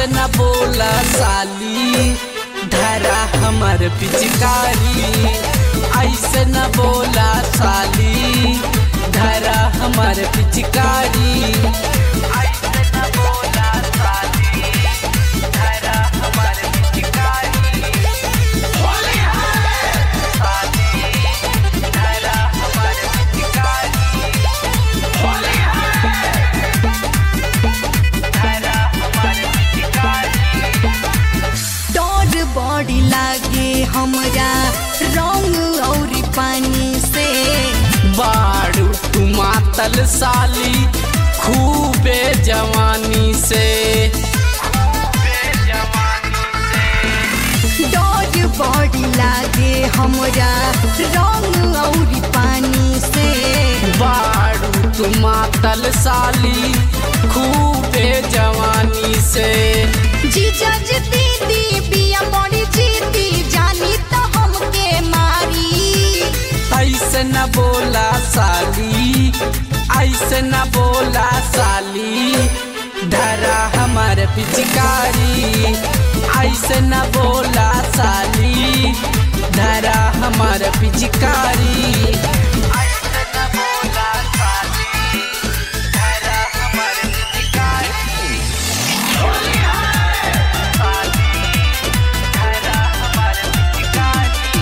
ऐसे न बोला साली धरा हमर पिचकारी ऐसे न बोला साली धरा हमर पिचकारी ऐसे न बोला साली धरा हमर पिचकारी साली धरा हमर पिचकारी धरा हमर पिचकारी डर बड़ी लागे हमरा रंग और पानी से बाड़ू तू मातल साली खूबे जवानी से डर बड़ी लागे हमरा रंग और पानी से बाड़ू तू मातल साली खूबे जवानी से जीजा जी दीदी बिया बड़ी जीती जानी तो हमके मारी ऐसे न बोला साली ऐसे न बोला साली धरा हमार पिचकारी ऐसे न बोला साली धरा हमार पिचकारी ऐसे न बोला साली धरा हमार पिचकारी साली धरा हमार पिचकारी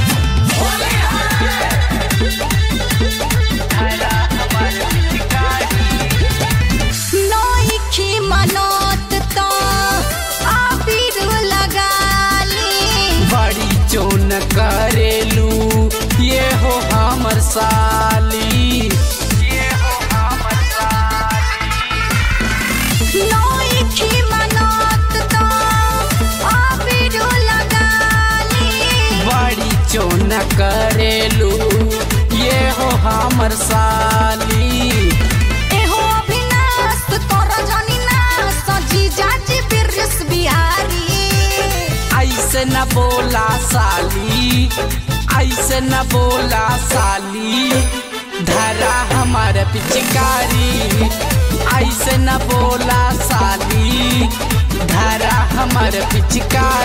धरा हमार पिचकारी नौखी मनोत तो आबिर लगाली बड़ी चोन करेलू ये हो हमर साली ये हो हमर साली नौखी मनोत तो आबिर लगाली बड़ी चोन करेलू ये हो हमर साली एहो अभिनाश तोर जानी ना सजी जाजी बिरस बिहारी ऐसे न बोला साली ऐसे न बोला साली धरा हमार पिचकारी ऐसे न बोला साली धरा हमार पिचकारी